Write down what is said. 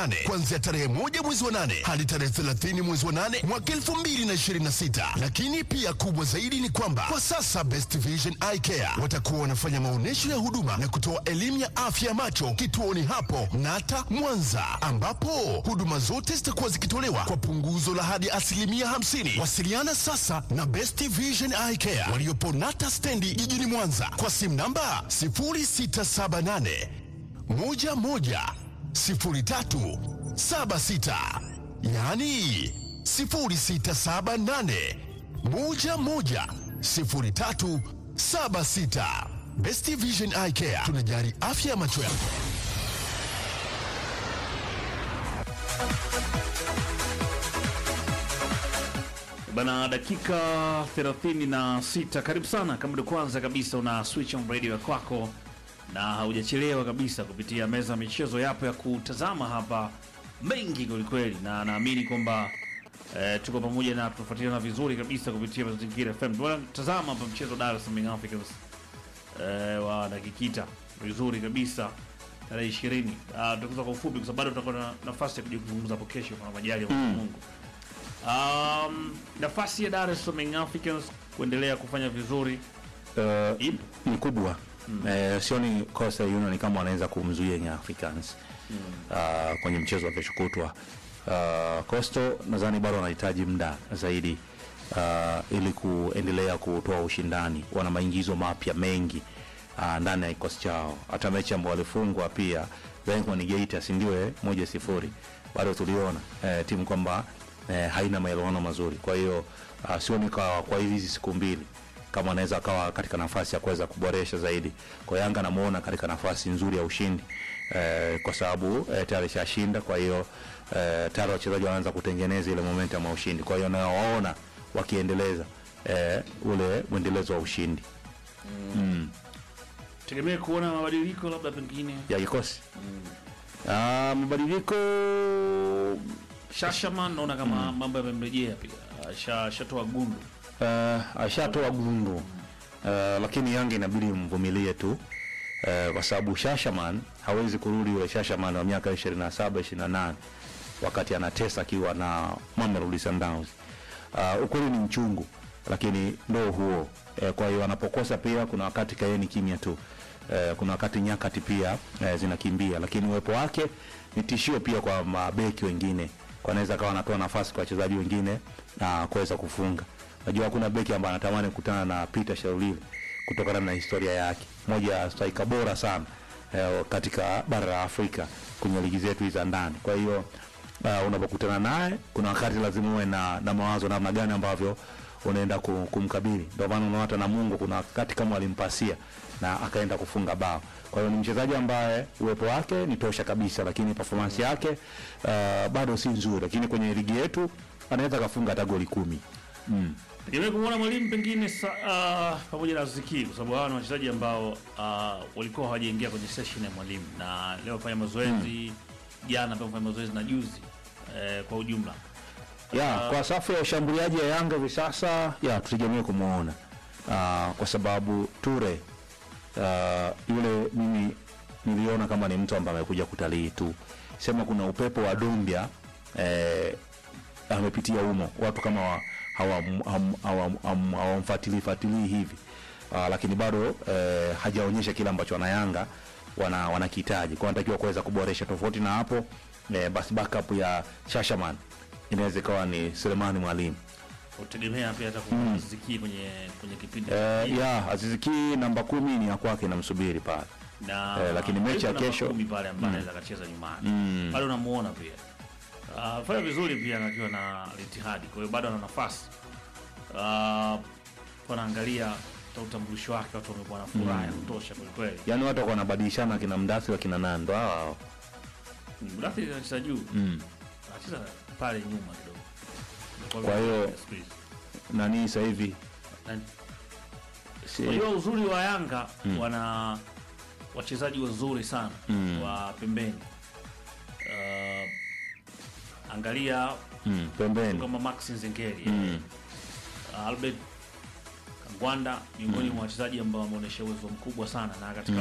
nane kuanzia tarehe moja mwezi wa nane hadi tarehe 30 mwezi wa nane mwaka 2026. Lakini pia kubwa zaidi ni kwamba kwa sasa Best Vision Eye Care watakuwa wanafanya maonyesho ya huduma na kutoa elimu ya afya ya macho kituoni hapo Nata Mwanza, ambapo huduma zote zitakuwa zikitolewa kwa punguzo la hadi asilimia 50. Wasiliana sasa na Best Vision Eye Care waliopo Nata stendi jijini Mwanza kwa simu namba 0678 11 03 76, yaani 0678 11 03 76. Best Vision Eye Care tunajali afya ya macho yako. Bana, dakika 36. Karibu sana, kama ndio kwanza kabisa una switch on radio ya kwako na haujachelewa kabisa kupitia meza ya michezo, yapo ya kutazama hapa mengi kwelikweli, na naamini kwamba eh, tuko pamoja na tunafuatiliana vizuri kabisa kupitia Mazingira FM. Bwana, tazama hapa mchezo Dar es Salaam Young Africans eh, wa dakikita vizuri kabisa tarehe 20. Ah, tutakuza kwa ufupi kwa sababu bado tutakuwa na nafasi ya kuja kuzungumza hapo kesho kwa majali ya Mwenyezi Mungu. Um, nafasi ya Dar es Salaam Young Africans kuendelea kufanya vizuri Uh, ipo. ni kubwa eh, sioni Coastal Union kama wanaweza kumzuia Young Africans uh, kwenye mchezo wa kesho kutwa. Uh, Coastal nadhani bado wanahitaji muda zaidi uh, ili kuendelea kutoa ushindani. Wana maingizo mapya mengi uh, ndani ya kikosi chao. Hata mechi ambao walifungwa pia Benjamin Gate si ndio eh, moja sifuri bado tuliona eh, timu kwamba eh, haina maelewano mazuri. Kwa hiyo uh, sioni kwa, kwa hizi siku mbili kama anaweza akawa katika nafasi ya kuweza kuboresha zaidi. Kwa Yanga namuona katika nafasi nzuri ya ushindi eh, kwa sababu eh, tayari shashinda. Kwa hiyo eh, tayari wachezaji wanaanza kutengeneza ile momentum ya ushindi. Kwa hiyo nawaona wakiendeleza eh, ule mwendelezo wa ushindi Tegemea kuona mabadiliko labda pengine ya kikosi Ah, mabadiliko Shashaman naona kama mambo yamemrejea pia. Asha- Ashatoa gundu. uh, ashatoa gundu uh, lakini Yanga inabidi mvumilie tu uh, kwa sababu Shashaman hawezi kurudi ule Shashaman wa miaka 27 28 wakati anatesa akiwa na Mamelodi Sundowns. Uh, ukweli ni mchungu, lakini ndo huo uh, kwa hiyo anapokosa pia kuna wakati kaeni kimya tu uh, kuna wakati nyakati pia uh, zinakimbia, lakini uwepo wake ni tishio pia kwa mabeki wengine, kwa anaweza kawa anatoa nafasi kwa wachezaji wengine na kuweza kufunga. Najua hakuna beki ambaye anatamani kukutana na Peter Sharulile kutokana na historia yake, moja ya striker bora sana eh, katika bara la Afrika kwenye ligi zetu hizi za ndani. Kwa hiyo uh, unapokutana naye kuna wakati lazima uwe na, na mawazo namna gani ambavyo unaenda ku- kumkabili. Ndio maana unaona hata na Mungu kuna wakati kama alimpasia na akaenda kufunga bao. Kwa hiyo ni mchezaji ambaye uwepo wake ni tosha kabisa, lakini performance yake uh, bado si nzuri, lakini kwenye ligi yetu anaweza kafunga hata goli kumi. Tegemea kumwona mwalimu pengine sa, uh, pamoja na Ziki kwa sababu hawa ni wachezaji ambao uh, walikuwa hawajaingia kwenye session ya mwalimu na leo fanya mazoezi jana pia fanya mazoezi na juzi eh, kwa ujumla. ya kwa safu ya ushambuliaji ya Yanga hivi sasa ya tutegemee kumwona uh, kwa sababu Ture uh, yule mimi niliona kama ni mtu ambaye amekuja kutalii tu, sema kuna upepo wa Dombia eh, amepitia humo, watu kama wa- hawam- ham- hawam- ham- hawamfuatilii fuatilii hivi uh, lakini bado eh, hajaonyesha kile ambacho wanayanga wana wanakihitaji kwa anatakiwa kuweza kuboresha. Tofauti na hapo eh, basi backup ya Shashaman inaweza ikawa ni Selemani Mwalimu. Utegemea pia hata kumwona Ziki kwenye kwenye kipindi Eh, ya Aziziki namba kumi ni ya kwake namsubiri pale. na Eh, lakini mechi ya yuko namba kesho- kumi pale ambaye anaweza akacheza nyumbani pale unamuona pia uh, fanya vizuri pia akiwa na litihadi kwa hiyo bado ana nafasi uh, wanaangalia hata utambulisho wake watu wamekuwa na furaha ya kutosha kwelikweli Yaani watu wako wanabadilishana kina Mdasi wa kina Nando hao hao. Mdafi anacheza juu anacheza pale nyuma kidogo Kwa hiyo- Siku hizi. Nani sasa hivi Na- si, Unajua uzuri wa Yanga wana wachezaji wazuri sana wa pembeni. Uh, angalia mm, pembeni. kama Max Nzengeli uh, Albert Kangwanda miongoni mwa wachezaji ambao wameonyesha uwezo mkubwa sana na katika